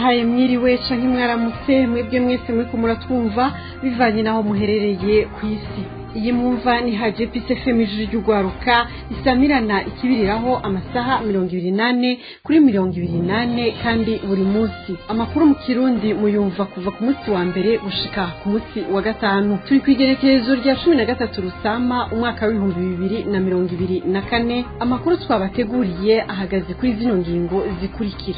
ndabahaye mwiriwe canke mwaramutse mwebwe mwese muriko muratwumva bivanye n'aho muherereye ku isi iyi mwumva ni haje pise fm ijuru ry'urwaruka isamirana ikibiriraho amasaha mirongo ibiri nane kuri mirongo ibiri nane kandi buri munsi amakuru mu kirundi muyumva kuva ku munsi wa mbere gushika ku munsi wa gatanu turi ku igerekerezo rya cumi na gatatu rusama umwaka w'ibihumbi bibiri na mirongo ibiri na kane amakuru twabateguriye ahagaze kuri zino ngingo zikurikira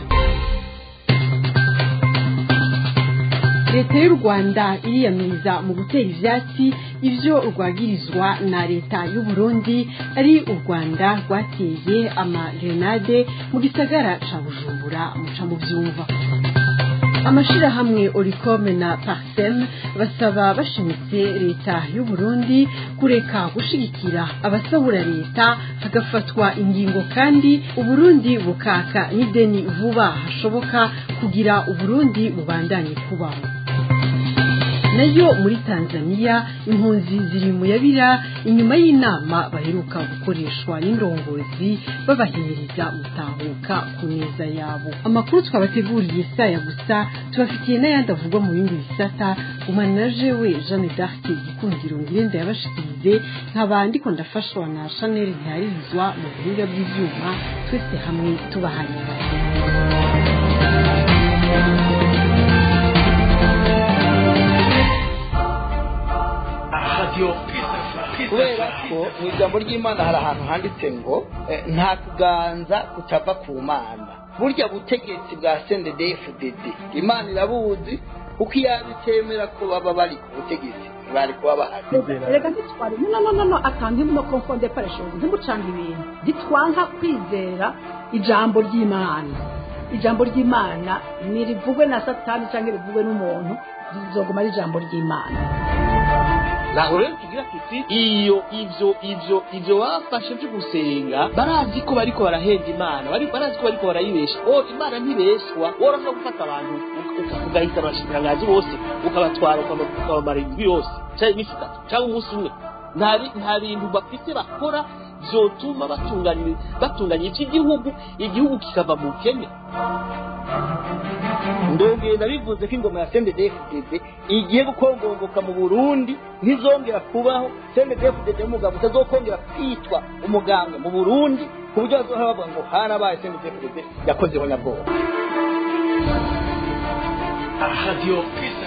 leta y'u rwanda iriyamiriza mu gutera ivyatsi ivyo rwagirizwa na leta y'u burundi ari u rwanda rwateye amagrenade mu gisagara ca bujumbura muca mu vyumva amashirahamwe oricome na parsem basaba bashimitse leta y'u burundi kureka gushigikira abasabura leta hagafatwa ingingo kandi uburundi bukaka n'ideni vuba hashoboka kugira uburundi bubandanye kubaho nayo muri tanzania impunzi ziri mu yabira inyuma y'inama baheruka gukoreshwa n'indongozi babahimiriza gutahuka ku neza yabo amakuru twabateguriye saya gusa tubafitiye n'ayandi avugwa mu bindi bisata umwana na jewe jeanne d'arc igikundiro ngirenda yabashikirize nkaba ndiko ndafashwa na chanel ntiharirizwa mu buhinga bw'ivyuma twese hamwe tubahanye kubera ko mu ijambo ry'imana hari ahantu handitse ngo nta kuganza kutava ku mana burya butegetsi bwa cndfdd imana irabuzi kuko iyo bitemera ko baba bari ku butegetsi bari kuba bahagaze reka ntitware no no no no atanga imbuno konfonde pareshozi ntimucanga ibintu ntitwanka kwizera ijambo ry'imana ijambo ry'imana ntirivugwe na satani cyangwa rivugwe n'umuntu rizoguma ari ijambo ry'imana naho rero tugira tuti iyo ivyo ivyo ivyo bafashe vyo gusenga barazi ko bariko barahenda imana bari barazi ko bariko barayibesha o imana ntibeshwa worashobora gufata abantu ugahita abashikirangaji bose ukabatwara ukabamara indwi yose canke iminsi itatu canke umunsi umwe nta bintu bafite bakora vyotuma batunganya batunganya ivy'igihugu igihugu kikava mu bukene ndongeye ndabivuze ko ingoma ya cndfdd igiye gukongomboka mu burundi ntizongera kubaho cndfdd y'umugabo utazokongera kwitwa umuganga mu burundi ku buryo bazohora bavuga ngo harabaye cndfdd yakozeho nyabwoba radio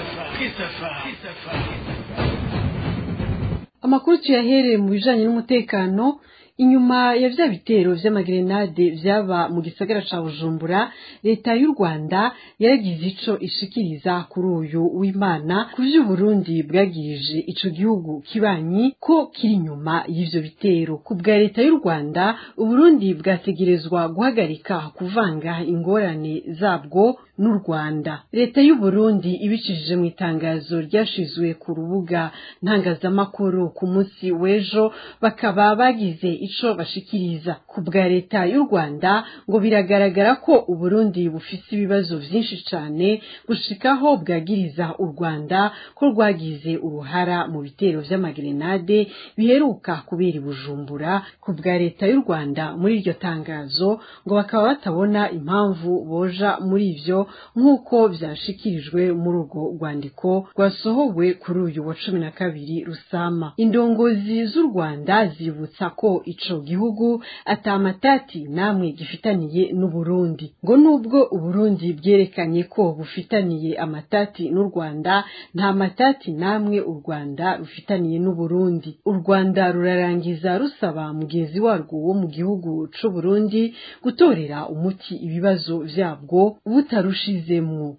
amakuru tuyahereye mu bijanye n'umutekano inyuma ya vya bitero vy'amagrenade vyaba mu gisagara ca bujumbura leta y'u rwanda yaragize ico ishikiriza kuri uyu w'imana ku vy'uburundi bwagirije ico gihugu kibanyi ko kiri inyuma y'ivyo bitero ku bwa leta y'u rwanda uburundi bwategerezwa guhagarika kuvanga ingorane zabwo n'u rwanda leta y'uburundi ibicishije mu itangazo ryashizwe ku rubuga ntangazamakuru ku munsi w'ejo bakaba bagize ico bashikiriza ku bwa leta y'u rwanda ngo biragaragara ko uburundi bufise ibibazo vyinshi cane gushikaho bwagiriza u rwanda ko rwagize uruhara mu bitero vy'amagrenade biheruka kubera i bujumbura ku bwa leta y'u rwanda muri iryo tangazo ngo bakaba batabona impamvu boja muri ivyo nk'uko vyashikirijwe muri urwo rwandiko rwasohowe kuri uyu wa cumi na kabiri rusama indongozi z'u rwanda zibutsa ko ico gihugu atamatati namwe gifitaniye n'uburundi ngo nubwo uburundi bwerekanye ko bufitaniye amatati n'u rwanda nta matati namwe u rwanda rufitaniye n'uburundi u rwanda rurarangiza rusaba mugenzi warwo wo mu gihugu c'uburundi gutorera umuti ibibazo vyabwo butarushizemwo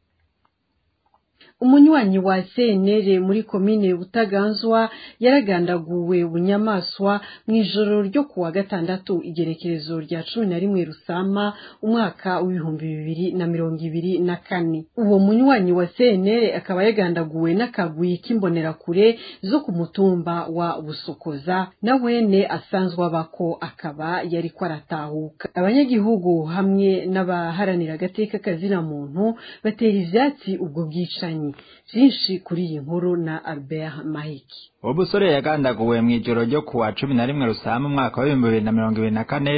umunywanyi wa CNL muri komine Butaganzwa yaragandaguwe bunyamaswa mu ijoro ryo kuwa gatandatu igerekerezo rya cumi na rimwe Rusama umwaka w'ibihumbi bibiri na mirongo ibiri na kane uwo munywanyi wa CNL akaba yagandaguwe n'akagwi k'imbonerakure zo ku mutumba wa Busokoza na wene asanzwe abako akaba yariko aratahuka abanyagihugu hamwe n'abaharanira agateka kazina muntu batera ivyatsi ubwo bwicanyi byinshi kuri iyi nkuru na Albert Mahiki uwo musore yagandaguwe mu ijoro ryo kuwa cumi na rimwe rusama umwaka w'ibihumbi bibiri na mirongo ibiri na kane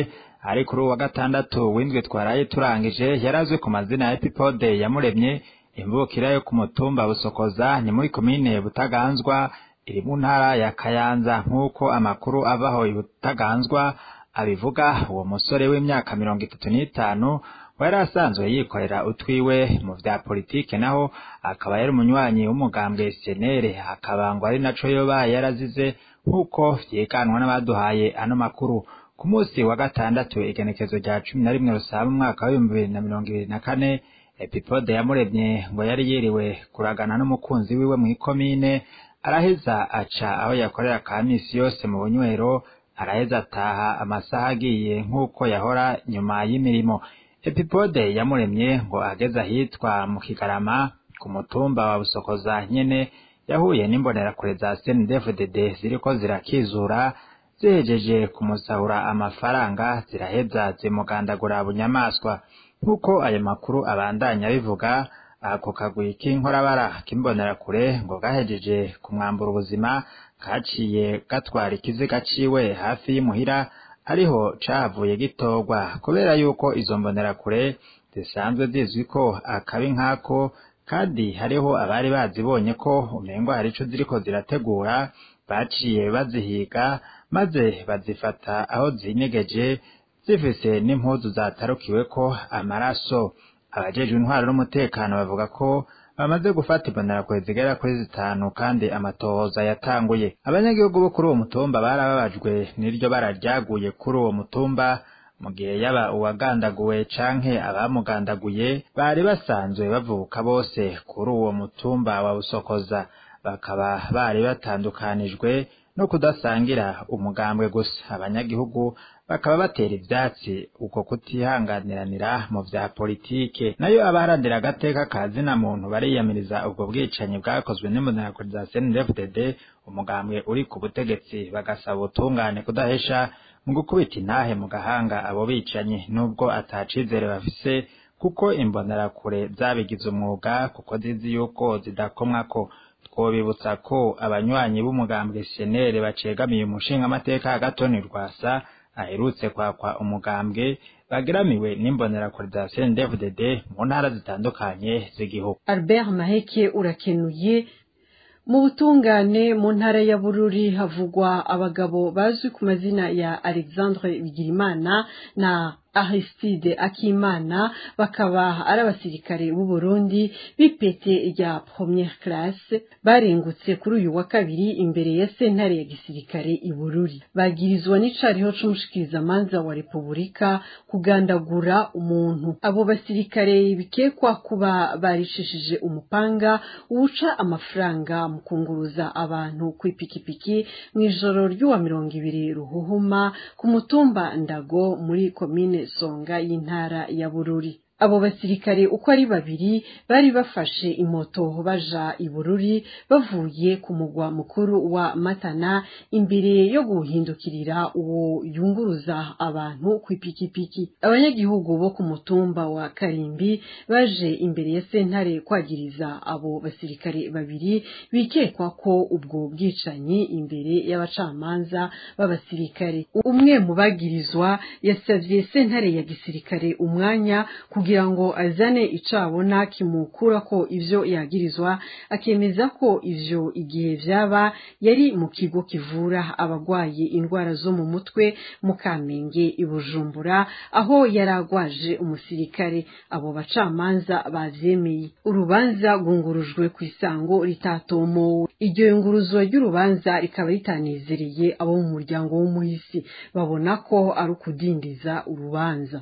ari kuri uwa gatandatu w'indwi twaraye turangije yarazwe ku mazina ya epipode yamuremye imvukira yo ku mutumba busokoza ni muri komine butaganzwa iri mu ntara ya kayanza nk'uko amakuru avaho butaganzwa abivuga uwo musore w'imyaka mirongo itatu n'itanu yari asanzwe yikorera utwiwe mu vya politike naho akaba yari umunywanyi w'umugambwe senere akaba ngo ari naco yoba yarazize nk'uko vyiganwa n'abaduhaye ano makuru ku munsi wa gatandatu igenekezo rya cumi na rimwe rusaba umwaka w'ibihumbi bibiri na mirongo ibiri na kane epipode yamuremye ngo yari yiriwe kuragana n'umukunzi wiwe mw'ikomine araheza aca aho yakorera ka misi yose mu bunywero araheza ataha amasaha agiye nk'uko yahora nyuma y'imirimo epipode yamuremye ngo ageze ahitwa mu kigarama ku mutumba wa busokoza nyene yahuye n'imbonerakure za snedfdd ziriko zirakizura zihejeje kumusahura amafaranga ziraheza zimugandagura bunyamaswa nk'uko ayo makuru abandanya bivuga ako kagwi k'inkorabara k'imbonerakure ngo gahejeje kumwambura ubuzima kaciye gatwara ikiziga ciwe hafi y'imuhira ariho cahavuye gitorwa kubera yuko izo mbonerakure zisanzwe zizwi ko akabi nk'ako kandi hariho abari bazibonye ko umengo hari ico ziriko zirategura baciye bazihiga maze bazifata aho zinyegeje zifise n'impuzu zatarukiweko amaraso abajejwe intwaro n'umutekano bavuga ko bamaze gufata imbonerakure zigera kuri zitanu kandi amatohoza yatanguye abanyagihugu bo kuri uwo mutumba barababajwe n'iryo bara ryaguye kuri uwo mutumba mu gihe yaba uwagandaguwe canke abamugandaguye bari basanzwe bavuka bose kuri uwo mutumba wa busokoza bakaba bari batandukanijwe no kudasangira umugambwe gusa abanyagihugu bakaba batera ivyatsi uko kutihanganiranira mu vya politike nayo abaharanira agateka ka zina muntu bariyamiriza ubwo bwicanyi bwakozwe n'imbonerakure za CNDD-FDD umugambwe uri ku butegetsi bagasaba ubutungane kudahesha mu gukubita intahe mu gahanga abo bicanyi nubwo atacizere bafise kuko imbonerakure zabigize umwuga kuko zizi yuko zidakomwako twobibutsa ko abanywanyi b'umugambwe senere bacegamiye umushingamateka Agatoni Rwasa aherutse kwakwa umugambwe bageramiwe n'imbonerakure za CNDD-FDD mu ntara zitandukanye z'igihugu Albert Maheke urakenuye mu butungane mu ntara ya Bururi havugwa abagabo bazwi ku mazina ya Alexandre Bigirimana na Aristide Akimana bakaba ari abasirikare b'u Burundi b'ipete rya première classe barengutse kuri uyu wa kabiri imbere ya sentare ya gisirikare i Bururi bagirizwa n'icariho c'umushikirizamanza wa Repubulika kugandagura umuntu abo basirikare bikekwa kuba barishishije umupanga uwuca amafaranga mu kunguruza abantu ku ipikipiki mw'ijoro ry'uwa mirongo ibiri ruhuhuma ku mutumba Ndago muri komine songa y'intara ya bururi abo basirikare uko ari babiri bari bafashe imoto baja i bururi bavuye ku mugwa mukuru wa matana imbere yo guhindukirira uwo yunguruza abantu ku ipikipiki abanyagihugu bo ku mutumba wa karimbi baje imbere ya sentare kwagiriza abo basirikare babiri bikekwa ko ubwo bwicanyi imbere y'abacamanza b'abasirikare umwe mu bagirizwa yasavye sentare ya gisirikare umwanya kugira kugira ngo azane icabona kimukura ko ivyo yagirizwa akemeza ko ivyo igihe vyaba yari mu kigo kivura abagwaye indwara zo mu mutwe mu Kamenge i Bujumbura aho yaragwaje umusirikare abo bacamanza bavyemeye urubanza rwungurujwe ku isango ritatomowe iryo yunguruzwa ry'urubanza rikaba ritanezereye abo mu muryango w'umuhisi babona ko ari ukudindiza urubanza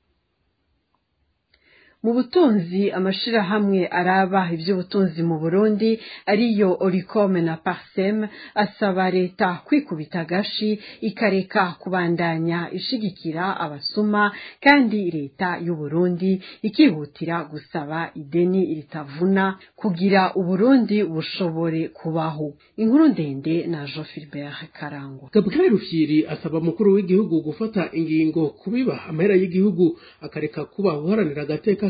mu butunzi amashirahamwe araba ivy'ubutunzi mu Burundi ariyo Oricome na Parsem asaba leta kwikubita agashi ikareka kubandanya ishigikira abasuma kandi leta y'u Burundi ikihutira gusaba ideni ritavuna kugira Uburundi bushobore kubaho inkuru ndende na Jean Philbert Karangwa Gabriel Rufyiri asaba mukuru w'igihugu gufata ingingo kubiba amahera y'igihugu akareka kuba uharanira agateka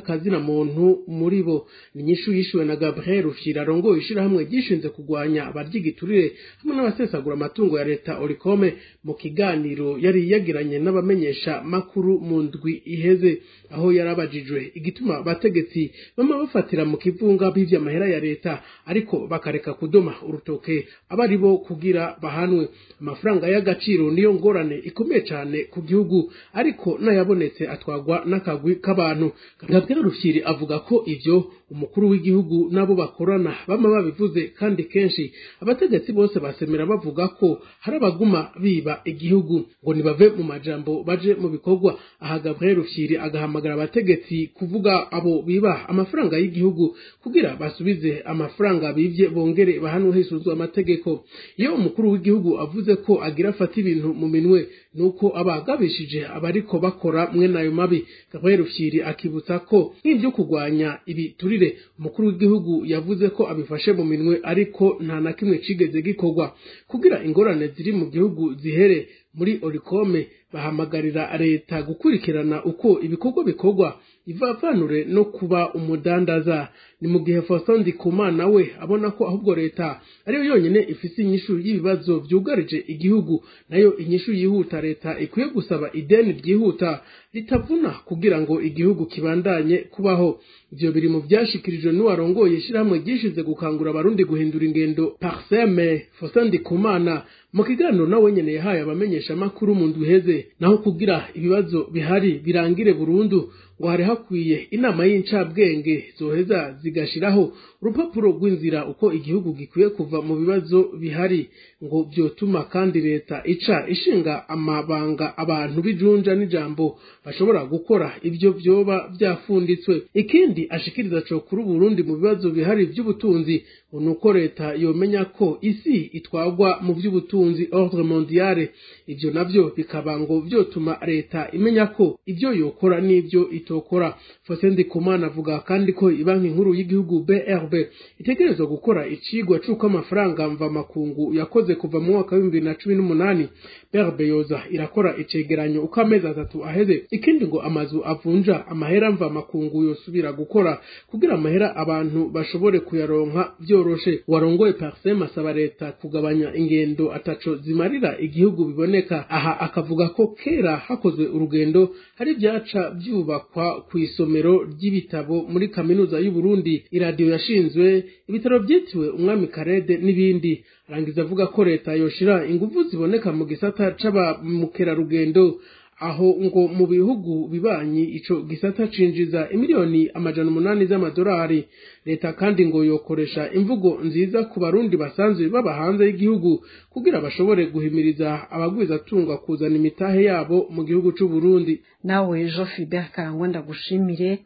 kazina muntu muri bo ni inyishu yishuwe na gabriel rufyira arongoye ishirahamwe ryishinze kurwanya abaryigiturire hamwe n'abasesagura amatungo ya leta orikome mu kiganiro yari yagiranye n'abamenyesha makuru mu ndwi iheze aho yarabajijwe igituma abategetsi bama bafatira mu kivunga bivya amahera ya leta ariko bakareka kudoma urutoke aba ari bo kugira bahanwe amafaranga y'agaciro niyo ngorane ikomeye cyane ku gihugu ariko n'ayabonetse atwagwa n'akagwi k'abantu gabriel rufyiri avuga ko ivyo umukuru w'igihugu n'abo bakorana bama babivuze kandi kenshi abategetsi bose basemera bavuga ko hari abaguma biba igihugu ngo nibave mu majambo baje mu bikorwa aha gabriel rufyiri agahamagara abategetsi kuvuga abo biba amafaranga y'igihugu kugira basubize amafaranga bivye bongere bahanwe hisunzwe amategeko iyo umukuru w'igihugu avuze ko agira afata ibintu mu minwe nuko aba agabishije abariko bakora mwe nayo mabi gabriel rufyiri akibutsa ko nk'ivyo kurwanya ibiturire umukuru w'igihugu yavuze ko abifashe mu minwe ariko nta na kimwe cigeze gikorwa kugira ingorane ziri mu gihugu zihere muri orikome bahamagarira leta gukurikirana uko ibikorwa bikorwa ivavanure no kuba umudandaza ni mu gihe Faustin Ndikumana we abona ko ahubwo leta ariyo yonyene ifise inyishu y'ibibazo vyugarije igihugu nayo inyishu yihuta leta ikwiye gusaba ideni ryihuta ritavuna kugira ngo igihugu kibandanye kubaho ivyo biri mu vyashikirijwe n'uwarongoye ishirahamwe ryishize gukangura abarundi guhindura ingendo parseme Faustin Ndikumana mu kiganiro nawe nyene yahaye abamenyesha amakuru mu ndwi iheze naho kugira ibibazo bihari birangire burundu ngo hari hakwiye inama y'incabwenge zoheza zigashiraho urupapuro rw'inzira uko igihugu gikwiye kuva mu bibazo bihari ngo vyotuma kandi leta ica ishinga amabanga abantu bijunja n'ijambo bashobora gukora ivyo vyoba vyafunditswe ikindi ashikiriza co kuri Burundi mu bibazo bihari vy'ubutunzi ngo nuko leta yomenya ko isi itwagwa mu vy'ubutunzi ordre mondiale ivyo navyo bikaba ngo vyotuma leta imenya ko ivyo yokora n'ivyo itokora Faustin Ndikumana avuga kandi ko ibanki nkuru y'igihugu BRB itegerezwa gukora icigwa c'uko amafaranga mva makungu yakoze kuva mu mwaka w'ibihumbi bibiri na cumi n'umunani BRB yoza irakora icegeranyo uko amezi atatu aheze ikindi ngo amazu avunja amahera mva makungu yosubira gukora kugira amahera abantu bashobore kuyaronka vyoroshe warongoye Parsem asaba leta kugabanya ingendo ataco zimarira igihugu biboneka aha akavuga ko kera hakozwe urugendo hari vyaca vyubakwa ku isomero ry'ibitabo muri kaminuza y'u Burundi iradiyo yashinzwe ibitaro vyitiriwe umwami Karede n'ibindi arangiza avuga ko leta yoshira inguvu ziboneka mu gisata c'abamukerarugendo aho ngo mu bihugu bibanyi ico gisata cinjiza imiliyoni amajana umunani z'amadolari leta kandi ngo yokoresha imvugo nziza ku barundi basanzwe baba hanze y'igihugu kugira bashobore guhimiriza abagwizatunga kuzana imitahe yabo mu gihugu c'u Burundi nawe Jean Philbert Karangwa ndagushimire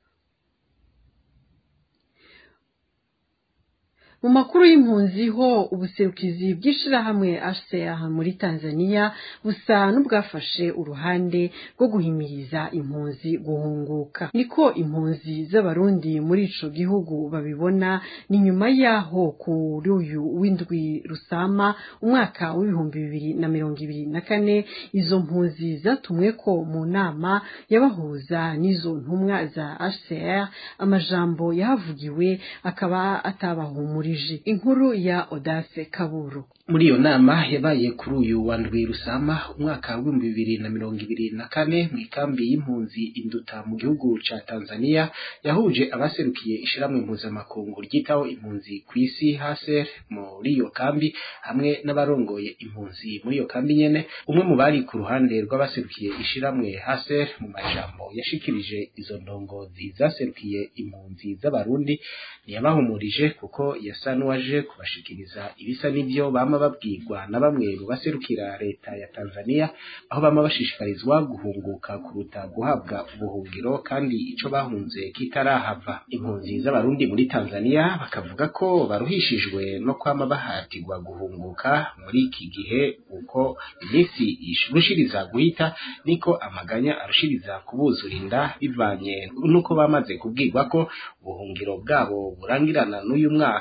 mu makuru y'impunzi ho ubuserukizi bw'ishirahamwe HCR muri Tanzania busa n'ubwafashe uruhande rwo guhimiriza impunzi guhunguka niko impunzi z'abarundi muri ico gihugu babibona ni nyuma yaho kuri uyu w'indwi rusama umwaka w'ibihumbi bibiri na mirongo ibiri na kane izo mpunzi zatumwe ko mu nama yabahuza n'izo ntumwa za HCR amajambo yahavugiwe akaba atabahumurije inkuru ya Odase Kaburu muri iyo nama yabaye kuri uyu wa ndwi rusama umwaka w'ibihumbi bibiri na mirongo ibiri na kane mu ikambi y'impunzi induta mu gihugu ca tanzania yahuje abaserukiye ishirahamwe mpuzamakungu ryitaho impunzi ku isi haser muri iyo kambi hamwe n'abarongoye impunzi muri iyo kambi nyene umwe mu bari ku ruhande rw'abaserukiye ishirahamwe haser mu majambo yashikirije izo ndongozi zaserukiye impunzi z'abarundi ntiyabahumurije kuko yasa n'uwaje kubashikiriza ibisa n'ivyo bama babwirwa na bamwe mu baserukira leta ya Tanzania aho bama bashishikarizwa guhunguka kuruta guhabwa ubuhungiro kandi ico bahunze kitarahava impunzi z'abarundi muri Tanzania bakavuga ko baruhishijwe no kwama bahatirwa guhunguka muri iki gihe uko iminsi irushiriza guhita niko amaganya arushiriza kubuzurinda bivanye nuko bamaze kubwirwa ko ubuhungiro bwabo burangirana n'uyu mwaka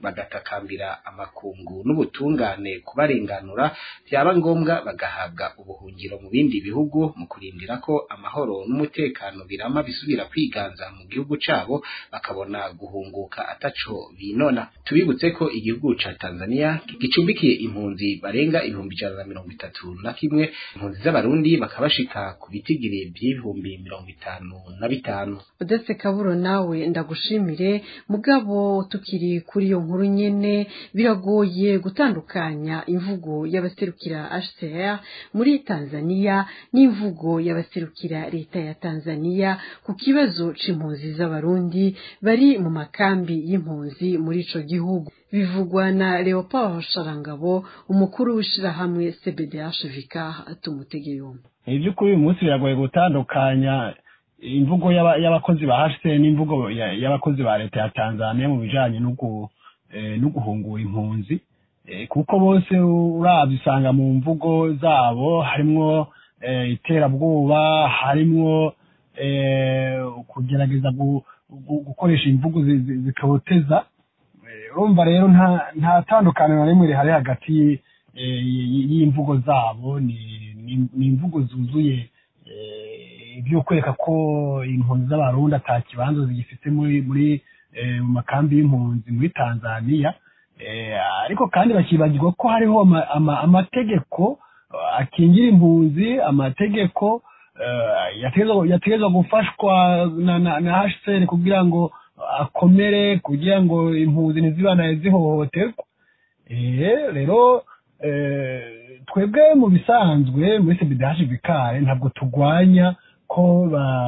bagatakambira amakungu n'ubutungane kubarenganura byaba ngombwa bagahabwa ubuhungiro mu bindi bihugu mu kurindira ko amahoro n'umutekano birama bisubira kwiganza mu gihugu cabo bakabona guhunguka ataco binona tubibutse ko igihugu ca Tanzania gicumbikiye impunzi barenga ibihumbi ijana na mirongo itatu na kimwe impunzi z'abarundi bakabashika ku bitigiri by'ibihumbi mirongo itanu na bitanu udetse kaburo nawe ndagushimire mugabo tukiri kuri iyo nkuru nyene biragoye gutandukanya imvugo y'abaserukira HCR muri Tanzania n'imvugo y'abaserukira leta ya Tanzania ku kibazo c'impunzi z'abarundi bari mu makambi y'impunzi muri ico gihugu bivugwa na Leopold Sharangabo umukuru w'ishirahamwe CBDH Vicar tumutege yombi iby'ukuri uyu munsi biragoye gutandukanya imvugo y'abakozi ba HCR n'imvugo y'abakozi ba leta ya Tanzania mu bijanye no guhungura impunzi kuko bose uravye usanga mu mvugo zabo harimwo iterabwoba harimwo kugerageza gukoresha imvugo zikaboteza urumva rero nta tandukaniro na rimwe rihari hagati y'imvugo zabo ni imvugo zuzuye ibyo kwereka ko impunzi z'abarundi ata kibanza zigifite muri muri mu makambi y'impunzi muri tanzania ariko kandi bakibagirwa ko hariho amategeko akingira impunzi amategeko yategezwa gufashwa na hcr kugira ngo akomere kugira ngo impunzi ntizibanaye zihohoterwa rero twebwe mu bisanzwe muri sebidashi bikare ntabwo turwanya ko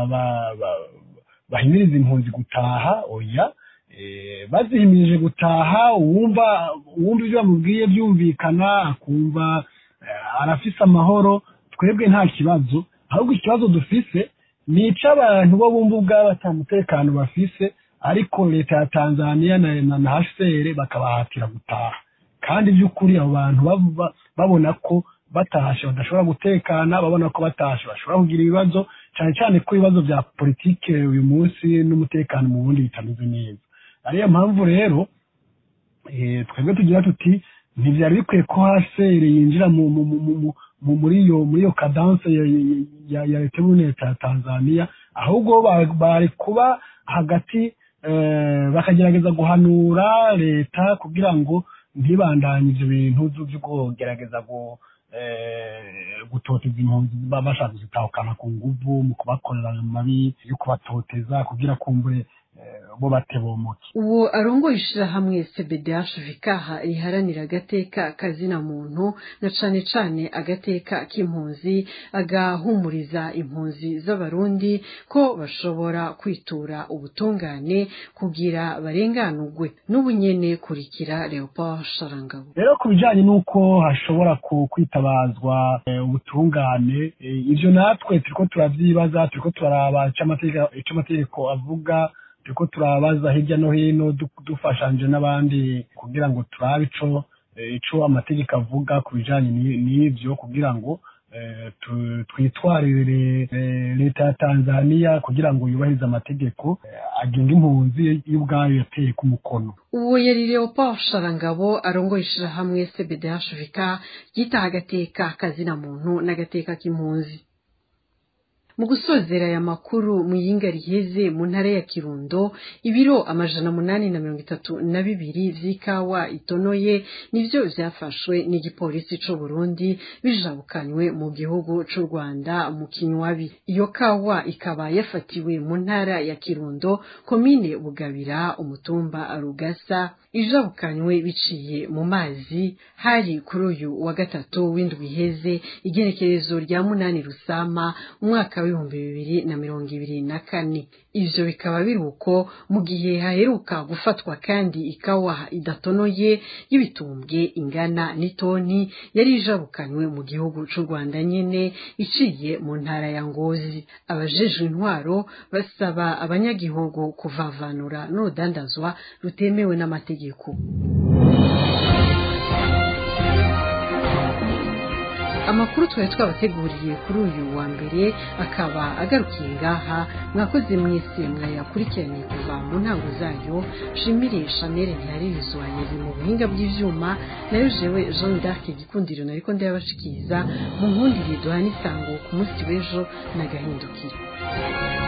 bahimiriza impunzi gutaha oya bazihimirije gutaha uwumva uwumva ibyo bamubwiye byumvikana akumva arafise amahoro twebwe nta kibazo ahubwo ikibazo dufise ni icy'abantu bo bumva ubwabo ata mutekano bafise ariko leta ya tanzania na hcr bakabahatira gutaha kandi by'ukuri abo bantu babona ko batashe badashobora gutekana babona ko batashe bashobora kugira ibibazo cyane cyane ko ibibazo bya politike uyu munsi n'umutekano mu bundi bitameze neza ariyo mpamvu rero twebwe tugira tuti ntibyari bikwiye ko hcr yinjira muri iyo muri iyo kadanse ya leta y'ubuneta ya tanzania ahubwo bari kuba hagati bakagerageza guhanura leta kugira ngo ntibandanye ibyo bintu byo kugerageza gutoteza impunzi bashaka kuzitahukana ku nguvu mu kubakorera amabi yo kubatoteza kugira kumbure bo batebomoke uwo arongoye ishirahamwe cbdh vikaha riharanira agateka kazina muntu na cane cane agateka k'impunzi agahumuriza impunzi z'abarundi ko bashobora kwitura ubutungane kugira barenganurwe n'ubu nyene kurikira leopold sharangabo rero ku bijanye n'uko hashobora kwitabazwa ubutungane ivyo natwe turiko turavyibaza turiko turaraba ico amategeko avuga turiko turabaza hirya no hino dufashanje n'abandi kugira ngo turabe ico ico amategeko avuga ku bijanye n'ivyo kugira ngo twitwarire leta ya tanzania kugira ngo yubahirize amategeko agenga impunzi y'ubwayo yateye ku mukono uwo yari leopold sharangabo arongoye ishirahamwe cbdhvk ryitaha agateka kazina muntu n'agateka k'impunzi mu gusozera aya makuru mu yinga riheze mu ntara ya kirundo ibiro amajana munani na mirongo itatu na bibiri vy'ikawa itonoye nivyo vyafashwe n'igipolisi c'u Burundi bijabukanywe mu gihugu c'u Rwanda mu kinywabi iyo kawa ikaba yafatiwe mu ntara ya kirundo komine bugabira umutumba rugasa ijabukanywe biciye mu mazi hari kuri uyu wa gatatu w'indwi iheze igenekerezo rya munani rusama umwaka w'ibihumbi bibiri na mirongo ibiri na kane ivyo bikaba biri uko mu gihe haheruka gufatwa kandi ikawa idatonoye y'ibitumbwe ingana n'itoni yari ijabukanywe mu gihugu c'u rwanda nyene iciye mu ntara ya ngozi abajejwe intwaro basaba abanyagihugu kuvavanura n'urudandazwa rutemewe n'amategeko amakuru twari twabateguriye kuri uyu wa mbere akaba agarukiye ngaha mwakoze mwese mwayakurikiranye kuva mu ntango zayo shimire chanel ntiharirizwa yari mu buhinga bw'ivyuma nayo jewe jean d'arc igikundiro nariko ndayabashikiriza mu nkundire duhana isango ku munsi w'ejo n'agahindukiro